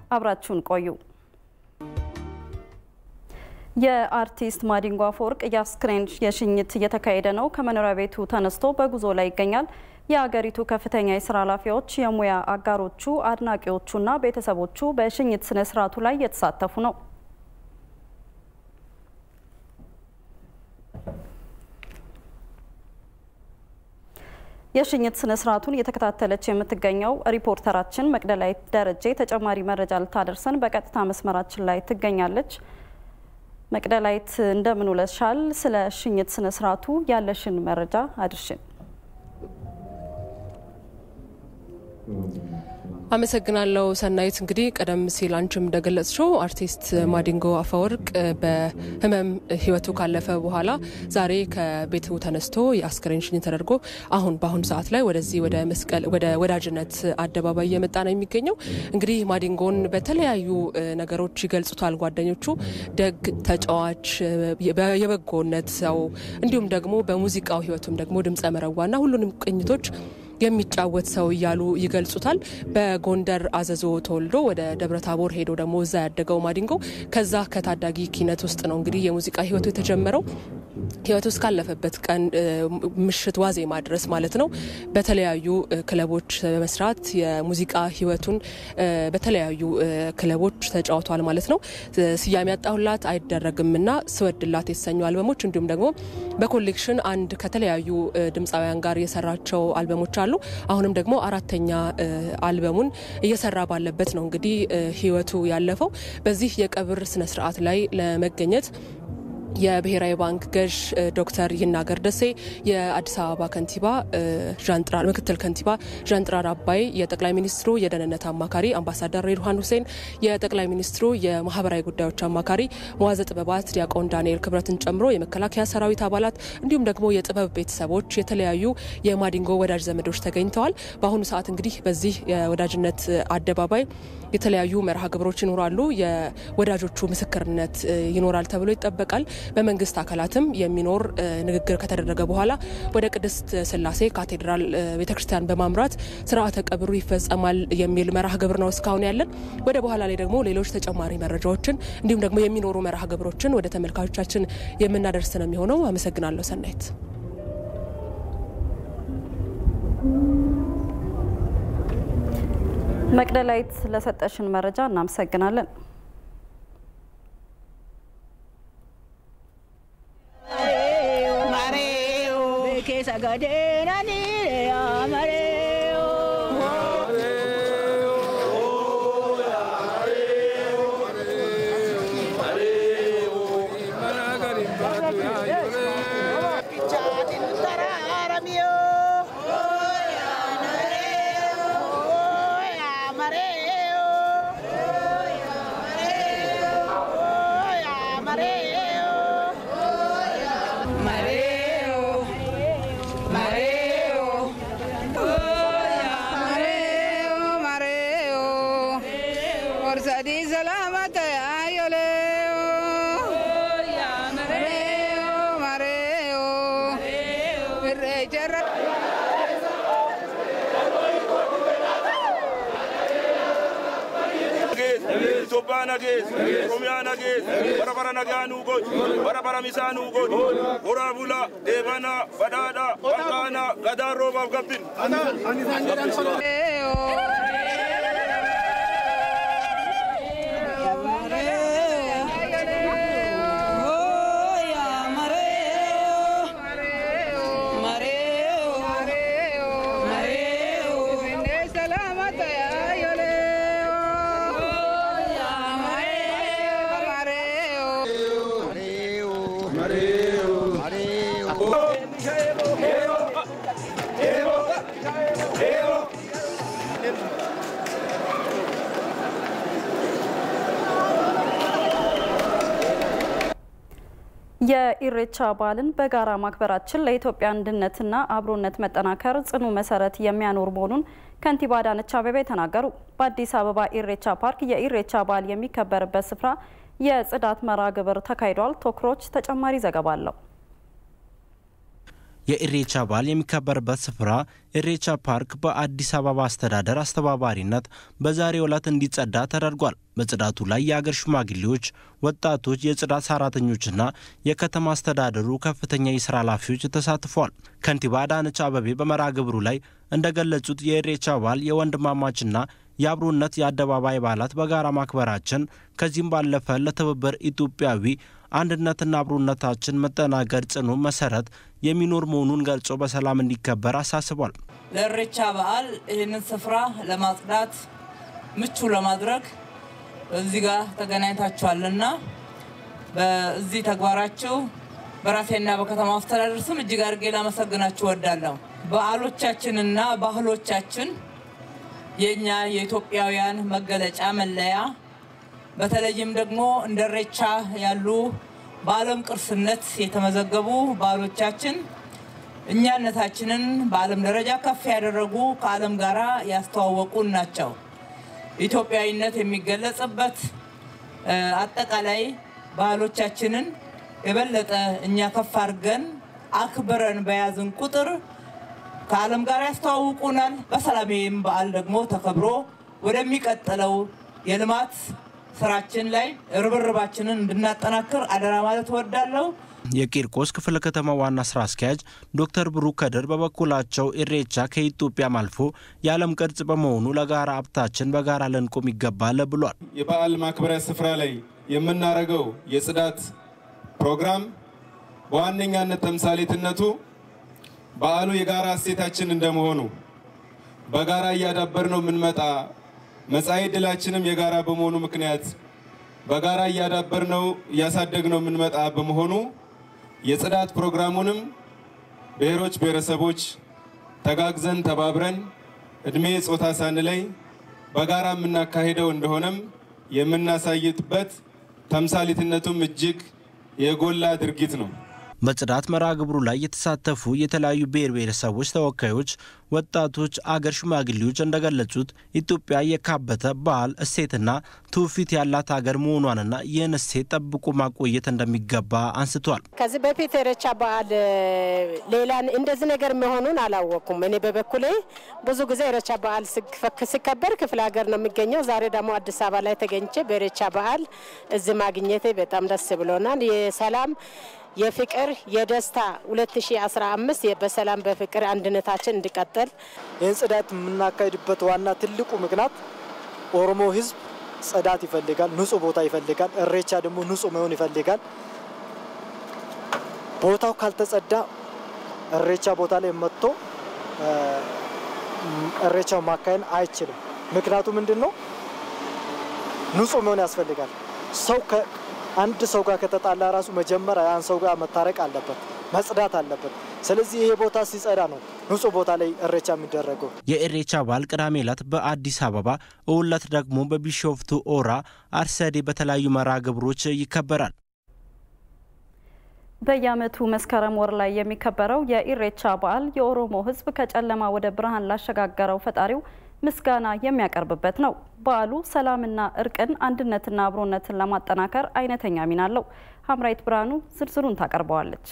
አብራችሁን ቆዩ። የአርቲስት ማዲንጎ አፈወርቅ የአስክሬን የሽኝት እየተካሄደ ነው። ከመኖሪያ ቤቱ ተነስቶ በጉዞ ላይ ይገኛል። የአገሪቱ ከፍተኛ የስራ ኃላፊዎች፣ የሙያ አጋሮቹ፣ አድናቂዎቹና ቤተሰቦቹ በሽኝት ስነ ስርዓቱ ላይ እየተሳተፉ ነው። የሽኝት ስነ ስርዓቱን እየተከታተለች የምትገኘው ሪፖርተራችን መቅደላዊት ደረጀ ተጨማሪ መረጃ ልታደርሰን በቀጥታ መስመራችን ላይ ትገኛለች። መቅደላዊት እንደምን ውለሻል? ስለ ሽኝት ስነ ስርዓቱ ያለሽን መረጃ አድርሽን። አመሰግናለሁ ሰናይት። እንግዲህ ቀደም ሲል አንቺም እንደገለጽሽው አርቲስት ማዲንጎ አፈወርቅ በህመም ህይወቱ ካለፈ በኋላ ዛሬ ከቤቱ ተነስቶ የአስክሬን ሽኝት ተደርጎ አሁን በአሁኑ ሰዓት ላይ ወደዚህ ወደ መስቀል ወደ ወዳጅነት አደባባይ እየመጣ ነው የሚገኘው። እንግዲህ ማዲንጎን በተለያዩ ነገሮች ይገልጹታል ጓደኞቹ። ደግ ተጫዋች፣ የበጎነት ሰው እንዲሁም ደግሞ በሙዚቃው ህይወቱም ደግሞ ድምጸ መረዋና ሁሉንም ቅኝቶች የሚጫወት ሰው እያሉ ይገልጹታል። በጎንደር አዘዞ ተወልዶ ወደ ደብረ ታቦር ሄዶ ደግሞ እዛ ያደገው ማዲንጎ ከዛ ከታዳጊ ኪነት ውስጥ ነው እንግዲህ የሙዚቃ ህይወቱ የተጀመረው። ህይወቱ እስካለፈበት ቀን ምሽት ዋዜማ ድረስ ማለት ነው በተለያዩ ክለቦች በመስራት የሙዚቃ ህይወቱን በተለያዩ ክለቦች ተጫውቷል ማለት ነው። ስያሜ ያጣሁላት አይደረግምና ስወድላት የተሰኙ አልበሞች እንዲሁም ደግሞ በኮሌክሽን አንድ ከተለያዩ ድምፃውያን ጋር የሰራቸው አልበሞች አሉ። አሁንም ደግሞ አራተኛ አልበሙን እየሰራ ባለበት ነው እንግዲህ ህይወቱ ያለፈው። በዚህ የቀብር ስነስርዓት ላይ ለመገኘት የብሔራዊ ባንክ ገዥ ዶክተር ይናገር ደሴ፣ የአዲስ አበባ ከንቲባ ዣንጥራር ምክትል ከንቲባ ዣንጥራር አባይ፣ የጠቅላይ ሚኒስትሩ የደህንነት አማካሪ አምባሳደር ሬድዋን ሁሴን፣ የጠቅላይ ሚኒስትሩ የማህበራዊ ጉዳዮች አማካሪ መዋዘ ጥበባት ዲያቆን ዳንኤል ክብረትን ጨምሮ የመከላከያ ሰራዊት አባላት እንዲሁም ደግሞ የጥበብ ቤተሰቦች፣ የተለያዩ የማዲንጎ ወዳጅ ዘመዶች ተገኝተዋል። በአሁኑ ሰዓት እንግዲህ በዚህ የወዳጅነት አደባባይ የተለያዩ መርሃ ግብሮች ይኖራሉ። የወዳጆቹ ምስክርነት ይኖራል ተብሎ ይጠበቃል። በመንግስት አካላትም የሚኖር ንግግር ከተደረገ በኋላ ወደ ቅድስት ስላሴ ካቴድራል ቤተክርስቲያን በማምራት ስርዓተ ቀብሩ ይፈጸማል የሚል መርሃ ግብር ነው እስካሁን ያለን። ወደ በኋላ ላይ ደግሞ ሌሎች ተጨማሪ መረጃዎችን እንዲሁም ደግሞ የሚኖሩ መርሃ ግብሮችን ወደ ተመልካቾቻችን የምናደርስ ነው የሚሆነው። አመሰግናለሁ ሰናይት። መቅደላዊት ለሰጠሽን መረጃ እናመሰግናለን። Itoophiyaa nagees, Oromiyaa nagees, bara bara nagaa nuu godhu, bara bara misaa nuu godhu, horaa bulaa, deebanaa, badhaadhaa, walqaanaa, gadaan roobaaf gabbin. የኢሬቻ በዓልን በጋራ ማክበራችን ለኢትዮጵያ አንድነትና አብሮነት መጠናከር ጽኑ መሰረት የሚያኖር መሆኑን ከንቲባ አዳነች አቤቤ ተናገሩ። በአዲስ አበባ ኢሬቻ ፓርክ የኢሬቻ በዓል የሚከበርበት ስፍራ የጽዳት መርሃ ግብር ተካሂዷል። ቶክሮች ተጨማሪ ዘገባ አለው። የኢሬቻ በዓል የሚከበርበት ስፍራ ኢሬቻ ፓርክ በአዲስ አበባ አስተዳደር አስተባባሪነት በዛሬው ዕለት እንዲጸዳ ተደርጓል። በጽዳቱ ላይ የአገር ሽማግሌዎች፣ ወጣቶች፣ የጽዳት ሰራተኞችና የከተማ አስተዳደሩ ከፍተኛ የስራ ኃላፊዎች ተሳትፈዋል። ከንቲባ አዳነች አበቤ በመርሃ ግብሩ ላይ እንደገለጹት የኢሬቻ በዓል የወንድማማችና የአብሮነት የአደባባይ በዓላት በጋራ ማክበራችን ከዚህም ባለፈ ለትብብር ኢትዮጵያዊ አንድነትና አብሮነታችን መጠናከር ጽኑ መሰረት የሚኖር መሆኑን ገልጾ በሰላም እንዲከበር አሳስቧል። ለኢሬቻ በዓል ይህንን ስፍራ ለማጽዳት ምቹ ለማድረግ እዚህ ጋር ተገናኝታችኋልና በዚህ ተግባራችሁ በራሴና በከተማ አስተዳደር ስም እጅግ አድርጌ ላመሰግናችሁ እወዳለሁ። በዓሎቻችንና ባህሎቻችን የእኛ የኢትዮጵያውያን መገለጫ መለያ፣ በተለይም ደግሞ እንደ ኢሬቻ ያሉ በዓለም ቅርስነት የተመዘገቡ ባህሎቻችን እኛነታችንን በዓለም ደረጃ ከፍ ያደረጉ ከዓለም ጋር ያስተዋወቁን ናቸው። ኢትዮጵያዊነት የሚገለጽበት አጠቃላይ ባህሎቻችንን የበለጠ እኛ ከፍ አድርገን አክብረን በያዝን ቁጥር ከዓለም ጋር ያስተዋውቁናል። በሰላሜም በዓል ደግሞ ተከብሮ ወደሚቀጥለው የልማት ስራችን ላይ ርብርባችንን እንድናጠናክር አደራ ማለት እወዳለሁ። የቂርቆስ ክፍለ ከተማ ዋና ስራ አስኪያጅ ዶክተር ብሩክ ከድር በበኩላቸው ኢሬቻ ከኢትዮጵያም አልፎ የዓለም ቅርጽ በመሆኑ ለጋራ ሀብታችን በጋራ ልንቆም ይገባል ብሏል። የበዓል ማክበሪያ ስፍራ ላይ የምናደርገው የጽዳት ፕሮግራም በዋነኛነት ተምሳሌትነቱ በዓሉ የጋራ እሴታችን እንደመሆኑ በጋራ እያዳበር ነው የምንመጣ መጻኢ ዕድላችንም የጋራ በመሆኑ ምክንያት በጋራ እያዳበር ነው እያሳደግ ነው የምንመጣ በመሆኑ የጽዳት ፕሮግራሙንም ብሔሮች፣ ብሔረሰቦች ተጋግዘን ተባብረን እድሜ ጾታ ሳንለይ በጋራ የምናካሄደው እንደሆነም የምናሳይበት ተምሳሌትነቱም እጅግ የጎላ ድርጊት ነው። በጽዳት መርሃ ግብሩ ላይ የተሳተፉ የተለያዩ ብሔር ብሔረሰቦች ተወካዮች፣ ወጣቶች፣ አገር ሽማግሌዎች እንደገለጹት ኢትዮጵያ የካበተ ባህል እሴትና ትውፊት ያላት ሀገር መሆኗንና ይህን እሴት ጠብቆ ማቆየት እንደሚገባ አንስቷል። ከዚህ በፊት ኢሬቻ በዓል ሌላ እንደዚህ ነገር መሆኑን አላወቅኩም። እኔ በበኩሌ ብዙ ጊዜ ኢሬቻ በዓል ሲከበር ክፍለ ሀገር ነው የሚገኘው። ዛሬ ደግሞ አዲስ አበባ ላይ ተገኝቼ በኢሬቻ በዓል እዚህ ማግኘቴ በጣም ደስ ብሎናል። የሰላም የፍቅር የደስታ 2015 በሰላም በፍቅር አንድነታችን እንዲቀጥል ይህን ጽዳት የምናካሄድበት ዋና ትልቁ ምክንያት ኦሮሞ ሕዝብ ጽዳት ይፈልጋል፣ ንጹህ ቦታ ይፈልጋል። ኢሬቻ ደግሞ ንጹህ መሆን ይፈልጋል። ቦታው ካልተጸዳ ኢሬቻ ቦታ ላይ መጥቶ ኢሬቻው ማካሄድ አይችልም። ምክንያቱ ምንድን ነው? ንጹህ መሆን ያስፈልጋል። ሰው አንድ ሰው ጋር ከተጣላ ራሱ መጀመሪያ ያን ሰው ጋር መታረቅ አለበት፣ መጽዳት አለበት። ስለዚህ ይሄ ቦታ ሲጸዳ ነው ንጹህ ቦታ ላይ ኢሬቻ የሚደረገው። የኢሬቻ በዓል ቅዳሜ ዕለት በአዲስ አበባ፣ እሁድ ዕለት ደግሞ በቢሾፍቱ ኦራ አርሰዴ በተለያዩ መርሃ ግብሮች ይከበራል። በየዓመቱ መስከረም ወር ላይ የሚከበረው የኢሬቻ በዓል የኦሮሞ ሕዝብ ከጨለማ ወደ ብርሃን ላሸጋገረው ፈጣሪው ምስጋና የሚያቀርብበት ነው። በዓሉ ሰላምና እርቅን አንድነትና አብሮነትን ለማጠናከር አይነተኛ ሚና አለው። ሀምራይት ብርሃኑ ዝርዝሩን ታቀርበዋለች።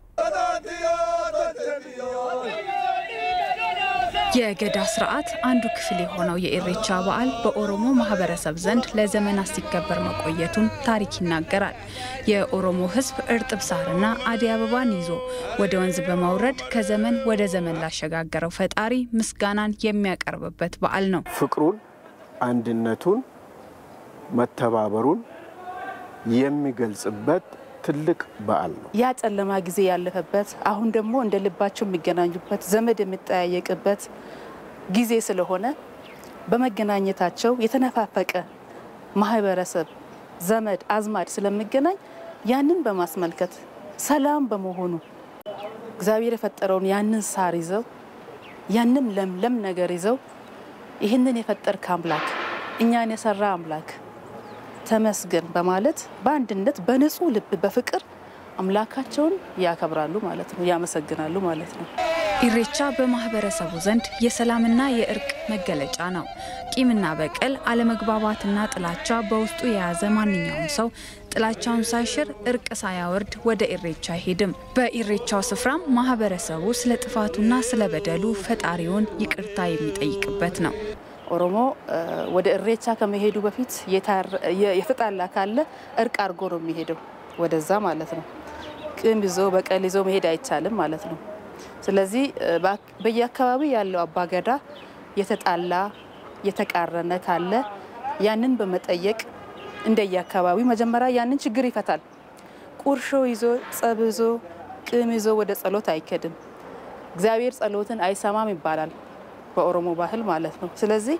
የገዳ ስርዓት አንዱ ክፍል የሆነው የኢሬቻ በዓል በኦሮሞ ማህበረሰብ ዘንድ ለዘመናት ሲከበር መቆየቱን ታሪክ ይናገራል። የኦሮሞ ሕዝብ እርጥብ ሳርና አደይ አበባን ይዞ ወደ ወንዝ በማውረድ ከዘመን ወደ ዘመን ላሸጋገረው ፈጣሪ ምስጋናን የሚያቀርብበት በዓል ነው። ፍቅሩን፣ አንድነቱን፣ መተባበሩን የሚገልጽበት ትልቅ በዓል ነው። ያ ጨለማ ጊዜ ያለፈበት አሁን ደግሞ እንደ ልባቸው የሚገናኙበት ዘመድ የሚጠያየቅበት ጊዜ ስለሆነ በመገናኘታቸው የተነፋፈቀ ማህበረሰብ፣ ዘመድ አዝማድ ስለሚገናኝ ያንን በማስመልከት ሰላም በመሆኑ እግዚአብሔር የፈጠረውን ያንን ሳር ይዘው ያንን ለምለም ነገር ይዘው ይህንን የፈጠርክ አምላክ እኛን የሰራ አምላክ ተመስገን በማለት በአንድነት በንጹህ ልብ በፍቅር አምላካቸውን ያከብራሉ ማለት ነው፣ ያመሰግናሉ ማለት ነው። ኢሬቻ በማህበረሰቡ ዘንድ የሰላምና የእርቅ መገለጫ ነው። ቂምና በቀል፣ አለመግባባትና ጥላቻ በውስጡ የያዘ ማንኛውም ሰው ጥላቻውን ሳይሽር እርቅ ሳያወርድ ወደ ኢሬቻ አይሄድም። በኢሬቻው ስፍራም ማህበረሰቡ ስለ ጥፋቱና ስለ በደሉ ፈጣሪውን ይቅርታ የሚጠይቅበት ነው። ኦሮሞ ወደ እሬቻ ከመሄዱ በፊት የተጣላ ካለ እርቅ አድርጎ ነው የሚሄደው ወደዛ ማለት ነው። ቂም ይዞ በቀል ይዞ መሄድ አይቻልም ማለት ነው። ስለዚህ በየአካባቢ ያለው አባገዳ የተጣላ የተቃረነ ካለ ያንን በመጠየቅ እንደየአካባቢው መጀመሪያ ያንን ችግር ይፈታል። ቁርሾ ይዞ ጸብ ይዞ ቂም ይዞ ወደ ጸሎት አይከድም። እግዚአብሔር ጸሎትን አይሰማም ይባላል በኦሮሞ ባህል ማለት ነው። ስለዚህ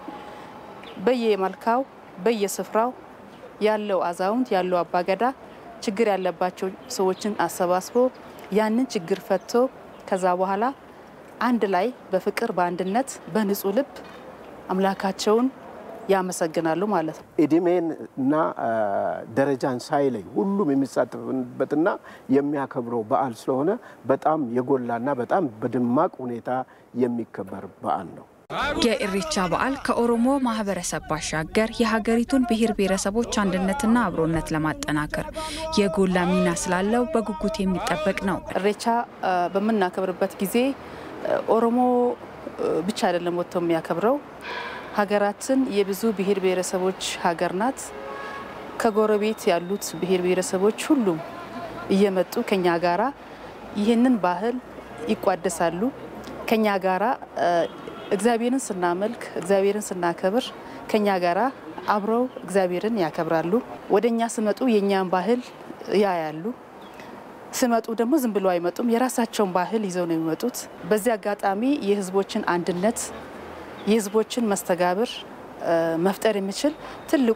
በየመልካው በየስፍራው ያለው አዛውንት ያለው አባገዳ ችግር ያለባቸው ሰዎችን አሰባስቦ ያንን ችግር ፈቶ ከዛ በኋላ አንድ ላይ በፍቅር በአንድነት በንጹህ ልብ አምላካቸውን ያመሰግናሉ ማለት ነው። እድሜን እና ደረጃን ሳይለይ ሁሉም የሚሳተፍበትና የሚያከብረው በዓል ስለሆነ በጣም የጎላና በጣም በደማቅ ሁኔታ የሚከበር በዓል ነው። የኢሬቻ በዓል ከኦሮሞ ማህበረሰብ ባሻገር የሀገሪቱን ብሔር ብሔረሰቦች አንድነትና አብሮነት ለማጠናከር የጎላ ሚና ስላለው በጉጉት የሚጠበቅ ነው። ኢሬቻ በምናከብርበት ጊዜ ኦሮሞ ብቻ አይደለም ወጥቶ የሚያከብረው። ሀገራችን የብዙ ብሔር ብሔረሰቦች ሀገር ናት። ከጎረቤት ያሉት ብሔር ብሔረሰቦች ሁሉም እየመጡ ከኛ ጋራ ይህንን ባህል ይቋደሳሉ። ከኛ ጋራ እግዚአብሔርን ስናመልክ እግዚአብሔርን ስናከብር ከኛ ጋራ አብረው እግዚአብሔርን ያከብራሉ። ወደ እኛ ስመጡ የእኛን ባህል ያያሉ። ስመጡ ደግሞ ዝም ብሎ አይመጡም። የራሳቸውን ባህል ይዘው ነው የሚመጡት። በዚህ አጋጣሚ የህዝቦችን አንድነት የህዝቦችን መስተጋብር መፍጠር የሚችል ትልቁ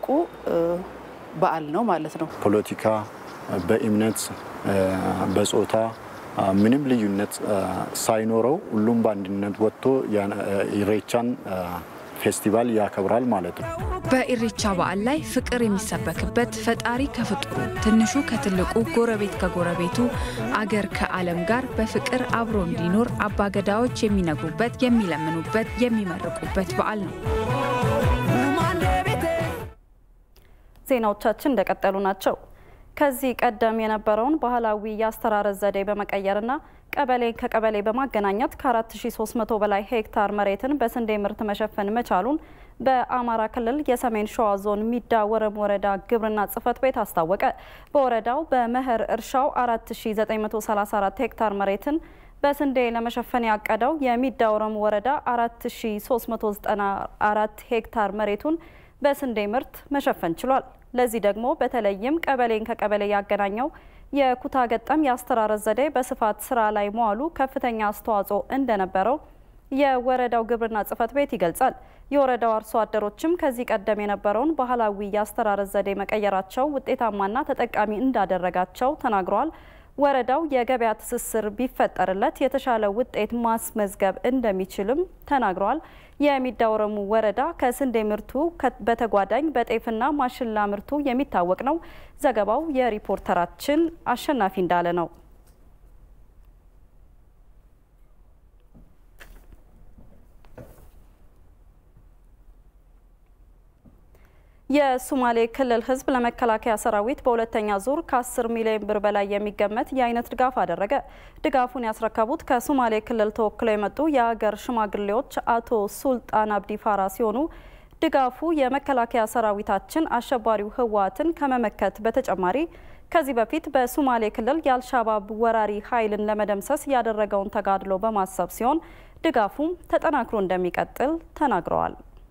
በዓል ነው ማለት ነው። ፖለቲካ፣ በእምነት፣ በጾታ ምንም ልዩነት ሳይኖረው ሁሉም በአንድነት ወጥቶ ኢሬቻን ፌስቲቫል ያከብራል ማለት ነው። በኢሬቻ በዓል ላይ ፍቅር የሚሰበክበት ፈጣሪ ከፍጡሩ ትንሹ ከትልቁ ጎረቤት ከጎረቤቱ አገር ከዓለም ጋር በፍቅር አብሮ እንዲኖር አባገዳዎች የሚነግሩበት፣ የሚለምኑበት፣ የሚመርቁበት በዓል ነው። ዜናዎቻችን እንደቀጠሉ ናቸው። ከዚህ ቀደም የነበረውን ባህላዊ የአስተራረስ ዘዴ በመቀየርና ቀበሌን ከቀበሌ በማገናኘት ከ4300 በላይ ሄክታር መሬትን በስንዴ ምርት መሸፈን መቻሉን በአማራ ክልል የሰሜን ሸዋ ዞን ሚዳ ወረም ወረዳ ግብርና ጽሕፈት ቤት አስታወቀ። በወረዳው በመኸር እርሻው 4934 ሄክታር መሬትን በስንዴ ለመሸፈን ያቀደው የሚዳ ወረም ወረዳ 4394 ሄክታር መሬቱን በስንዴ ምርት መሸፈን ችሏል። ለዚህ ደግሞ በተለይም ቀበሌን ከቀበሌ ያገናኘው የኩታ ገጠም የአስተራረስ ዘዴ በስፋት ስራ ላይ መዋሉ ከፍተኛ አስተዋጽኦ እንደነበረው የወረዳው ግብርና ጽሕፈት ቤት ይገልጻል። የወረዳው አርሶ አደሮችም ከዚህ ቀደም የነበረውን ባህላዊ የአስተራረስ ዘዴ መቀየራቸው ውጤታማና ተጠቃሚ እንዳደረጋቸው ተናግረዋል። ወረዳው የገበያ ትስስር ቢፈጠርለት የተሻለ ውጤት ማስመዝገብ እንደሚችልም ተናግረዋል። የሚዳ ወረሙ ወረዳ ከስንዴ ምርቱ በተጓዳኝ በጤፍና ማሽላ ምርቱ የሚታወቅ ነው። ዘገባው የሪፖርተራችን አሸናፊ እንዳለ ነው። የሶማሌ ክልል ሕዝብ ለመከላከያ ሰራዊት በሁለተኛ ዙር ከ10 ሚሊዮን ብር በላይ የሚገመት የአይነት ድጋፍ አደረገ። ድጋፉን ያስረከቡት ከሶማሌ ክልል ተወክለው የመጡ የሀገር ሽማግሌዎች አቶ ሱልጣን አብዲ ፋራ ሲሆኑ ድጋፉ የመከላከያ ሰራዊታችን አሸባሪው ህወሓትን ከመመከት በተጨማሪ ከዚህ በፊት በሶማሌ ክልል የአልሻባብ ወራሪ ኃይልን ለመደምሰስ ያደረገውን ተጋድሎ በማሰብ ሲሆን ድጋፉም ተጠናክሮ እንደሚቀጥል ተናግረዋል።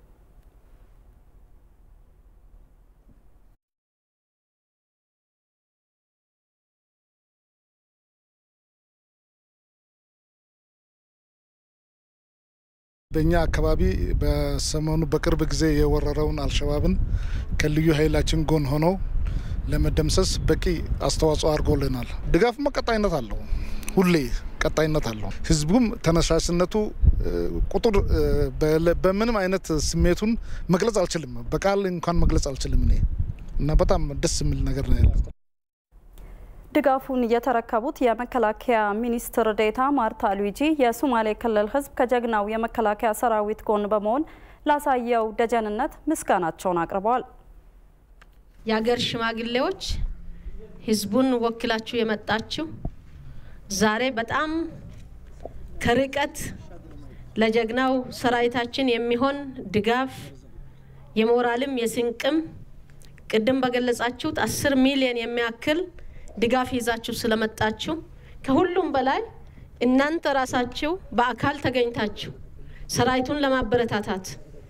በእኛ አካባቢ በሰሞኑ በቅርብ ጊዜ የወረረውን አልሸባብን ከልዩ ኃይላችን ጎን ሆነው ለመደምሰስ በቂ አስተዋጽኦ አድርጎልናል። ድጋፉም ቀጣይነት አለው፣ ሁሌ ቀጣይነት አለው። ህዝቡም ተነሳሽነቱ ቁጥር በምንም አይነት ስሜቱን መግለጽ አልችልም፣ በቃል እንኳን መግለጽ አልችልም እኔ እና በጣም ደስ የሚል ነገር ነው ያለው። ድጋፉን የተረከቡት የመከላከያ ሚኒስትር ዴኤታ ማርታ ሉዊጂ የሶማሌ ክልል ሕዝብ ከጀግናው የመከላከያ ሰራዊት ጎን በመሆን ላሳየው ደጀንነት ምስጋናቸውን አቅርበዋል። የሀገር ሽማግሌዎች፣ ህዝቡን ወክላችሁ የመጣችሁ ዛሬ በጣም ከርቀት ለጀግናው ሰራዊታችን የሚሆን ድጋፍ የሞራልም የስንቅም ቅድም በገለጻችሁት አስር ሚሊዮን የሚያክል ድጋፍ ይዛችሁ ስለመጣችሁ ከሁሉም በላይ እናንተ ራሳችሁ በአካል ተገኝታችሁ ሰራዊቱን ለማበረታታት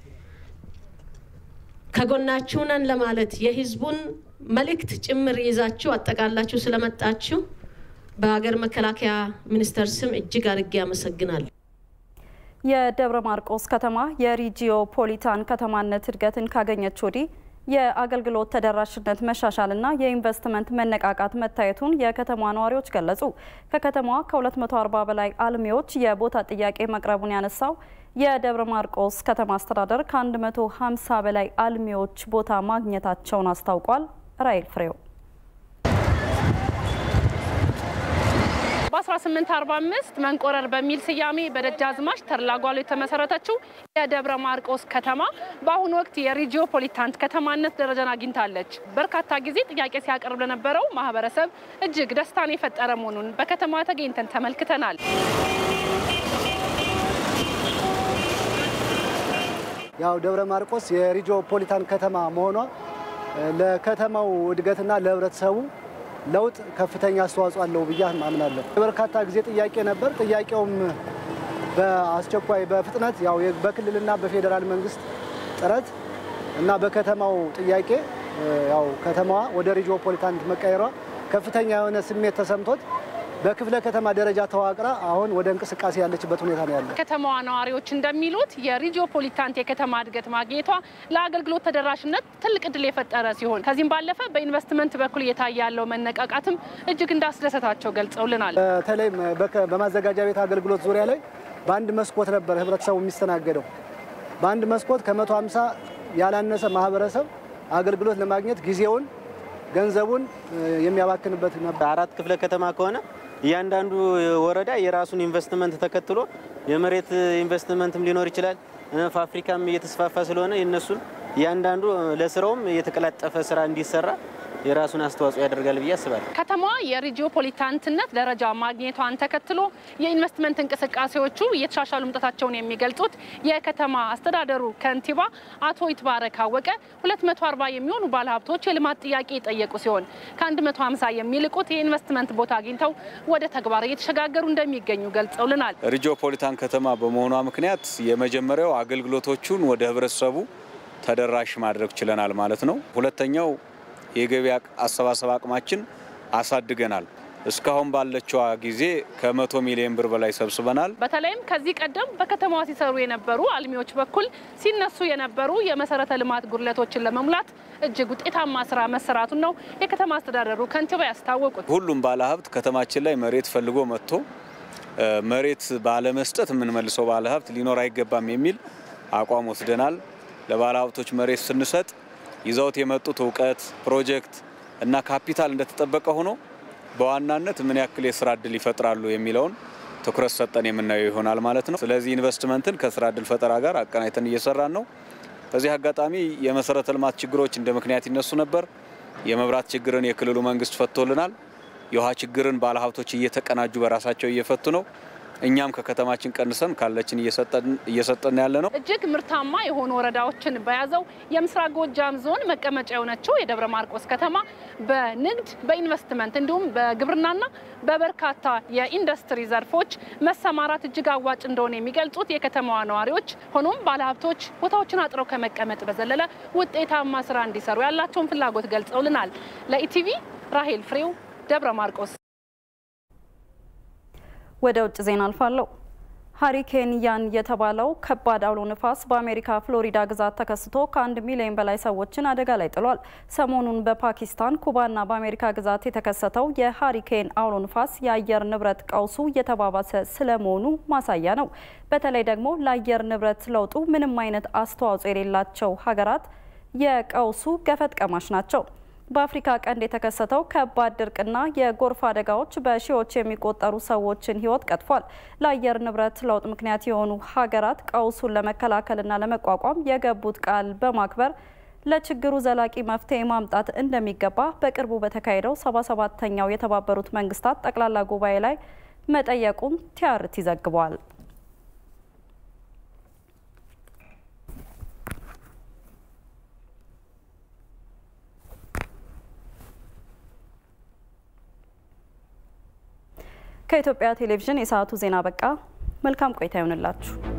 ከጎናችሁ ነን ለማለት የህዝቡን መልእክት ጭምር ይዛችሁ አጠቃላችሁ ስለመጣችሁ በሀገር መከላከያ ሚኒስቴር ስም እጅግ አድርጌ አመሰግናለሁ። የደብረ ማርቆስ ከተማ የሪጂዮ ፖሊታን ከተማነት እድገትን ካገኘች ወዲህ የአገልግሎት ተደራሽነት መሻሻልና የኢንቨስትመንት መነቃቃት መታየቱን የከተማ ነዋሪዎች ገለጹ። ከከተማዋ ከ240 በላይ አልሚዎች የቦታ ጥያቄ መቅረቡን ያነሳው የደብረ ማርቆስ ከተማ አስተዳደር ከ150 በላይ አልሚዎች ቦታ ማግኘታቸውን አስታውቋል። ራይል ፍሬው በ1845 መንቆረር በሚል ስያሜ በደጃዝማች ተድላ የተመሰረተችው የደብረ ማርቆስ ከተማ በአሁኑ ወቅት የሪጂኦፖሊታንት ከተማነት ደረጃን አግኝታለች። በርካታ ጊዜ ጥያቄ ሲያቀርብ ለነበረው ማህበረሰብ እጅግ ደስታን የፈጠረ መሆኑን በከተማ ተገኝተን ተመልክተናል። ያው ደብረ ማርቆስ የሪጂኦፖሊታን ከተማ መሆኗ ለከተማው እድገትና ለህብረተሰቡ ለውጥ ከፍተኛ አስተዋጽኦ አለው ብዬ አምናለሁ። የበርካታ ጊዜ ጥያቄ ነበር። ጥያቄውም በአስቸኳይ በፍጥነት ያው በክልልና በፌዴራል መንግስት ጥረት እና በከተማው ጥያቄ ያው ከተማዋ ወደ ሪጂኦፖሊታን መቀየሯ ከፍተኛ የሆነ ስሜት ተሰምቶት በክፍለ ከተማ ደረጃ ተዋቅራ አሁን ወደ እንቅስቃሴ ያለችበት ሁኔታ ነው ያለ። ከተማዋ ነዋሪዎች እንደሚሉት የሪጂኦፖሊታንት የከተማ እድገት ማግኘቷ ለአገልግሎት ተደራሽነት ትልቅ እድል የፈጠረ ሲሆን ከዚህም ባለፈ በኢንቨስትመንት በኩል እየታየ ያለው መነቃቃትም እጅግ እንዳስደሰታቸው ገልጸውልናል። በተለይም በማዘጋጃ ቤት አገልግሎት ዙሪያ ላይ በአንድ መስኮት ነበር ህብረተሰቡ የሚስተናገደው። በአንድ መስኮት ከመቶ ሃምሳ ያላነሰ ማህበረሰብ አገልግሎት ለማግኘት ጊዜውን ገንዘቡን የሚያባክንበት ነበር። አራት ክፍለ ከተማ ከሆነ እያንዳንዱ ወረዳ የራሱን ኢንቨስትመንት ተከትሎ የመሬት ኢንቨስትመንትም ሊኖር ይችላል። ፋብሪካም እየተስፋፋ ስለሆነ የነሱን እያንዳንዱ ለስራውም የተቀላጠፈ ስራ እንዲሰራ የራሱን አስተዋጽኦ ያደርጋል ብዬ አስባለሁ። ከተማዋ የሪጂኦፖሊታንትነት ደረጃ ማግኘቷን ተከትሎ የኢንቨስትመንት እንቅስቃሴዎቹ እየተሻሻሉ መምጣታቸውን የሚገልጹት የከተማ አስተዳደሩ ከንቲባ አቶ ይትባረክ አወቀ 240 የሚሆኑ ባለሀብቶች የልማት ጥያቄ የጠየቁ ሲሆን ከ150 የሚልቁት የኢንቨስትመንት ቦታ አግኝተው ወደ ተግባር እየተሸጋገሩ እንደሚገኙ ገልጸውልናል። ሪጂኦፖሊታን ከተማ በመሆኗ ምክንያት የመጀመሪያው አገልግሎቶቹን ወደ ህብረተሰቡ ተደራሽ ማድረግ ችለናል ማለት ነው። ሁለተኛው የገቢ አሰባሰብ አቅማችን አሳድገናል። እስካሁን ባለችዋ ጊዜ ከመቶ ሚሊዮን ብር በላይ ሰብስበናል። በተለይም ከዚህ ቀደም በከተማዋ ሲሰሩ የነበሩ አልሚዎች በኩል ሲነሱ የነበሩ የመሰረተ ልማት ጉድለቶችን ለመሙላት እጅግ ውጤታማ ስራ መሰራቱን ነው የከተማ አስተዳደሩ ከንቲባ ያስታወቁት። ሁሉም ባለሀብት ከተማችን ላይ መሬት ፈልጎ መጥቶ መሬት ባለመስጠት የምንመልሰው ባለሀብት ሊኖር አይገባም የሚል አቋም ወስደናል። ለባለሀብቶች መሬት ስንሰጥ ይዘውት የመጡት እውቀት፣ ፕሮጀክት እና ካፒታል እንደተጠበቀ ሆኖ በዋናነት ምን ያክል የስራ እድል ይፈጥራሉ የሚለውን ትኩረት ሰጠን የምናየው ይሆናል ማለት ነው። ስለዚህ ኢንቨስትመንትን ከስራ እድል ፈጠራ ጋር አቀናይተን እየሰራን ነው። በዚህ አጋጣሚ የመሰረተ ልማት ችግሮች እንደ ምክንያት ይነሱ ነበር። የመብራት ችግርን የክልሉ መንግስት ፈቶልናል። የውሃ ችግርን ባለሀብቶች እየተቀናጁ በራሳቸው እየፈቱ ነው። እኛም ከከተማችን ቀንሰን ካለችን እየሰጠን ያለ ነው። እጅግ ምርታማ የሆኑ ወረዳዎችን በያዘው የምስራቅ ጎጃም ዞን መቀመጫ የሆነችው የደብረ ማርቆስ ከተማ በንግድ በኢንቨስትመንት እንዲሁም በግብርናና በበርካታ የኢንዱስትሪ ዘርፎች መሰማራት እጅግ አዋጭ እንደሆነ የሚገልጹት የከተማዋ ነዋሪዎች፣ ሆኖም ባለሀብቶች ቦታዎችን አጥረው ከመቀመጥ በዘለለ ውጤታማ ስራ እንዲሰሩ ያላቸውን ፍላጎት ገልጸውልናል። ለኢቲቪ ራሄል ፍሬው ደብረ ማርቆስ። ወደ ውጭ ዜና አልፋለሁ። ሀሪኬን ያን የተባለው ከባድ አውሎ ንፋስ በአሜሪካ ፍሎሪዳ ግዛት ተከስቶ ከአንድ ሚሊዮን በላይ ሰዎችን አደጋ ላይ ጥሏል። ሰሞኑን በፓኪስታን ኩባና በአሜሪካ ግዛት የተከሰተው የሀሪኬን አውሎ ንፋስ የአየር ንብረት ቀውሱ እየተባባሰ ስለመሆኑ ማሳያ ነው። በተለይ ደግሞ ለአየር ንብረት ለውጡ ምንም አይነት አስተዋጽኦ የሌላቸው ሀገራት የቀውሱ ገፈት ቀማሽ ናቸው። በአፍሪካ ቀንድ የተከሰተው ከባድ ድርቅና የጎርፍ አደጋዎች በሺዎች የሚቆጠሩ ሰዎችን ሕይወት ቀጥፏል። ለአየር ንብረት ለውጥ ምክንያት የሆኑ ሀገራት ቀውሱን ለመከላከልና ለመቋቋም የገቡት ቃል በማክበር ለችግሩ ዘላቂ መፍትሄ ማምጣት እንደሚገባ በቅርቡ በተካሄደው 77ተኛው የተባበሩት መንግስታት ጠቅላላ ጉባኤ ላይ መጠየቁን ቲአርቲ ዘግቧል። ከኢትዮጵያ ቴሌቪዥን የሰዓቱ ዜና በቃ። መልካም ቆይታ ይሆንላችሁ።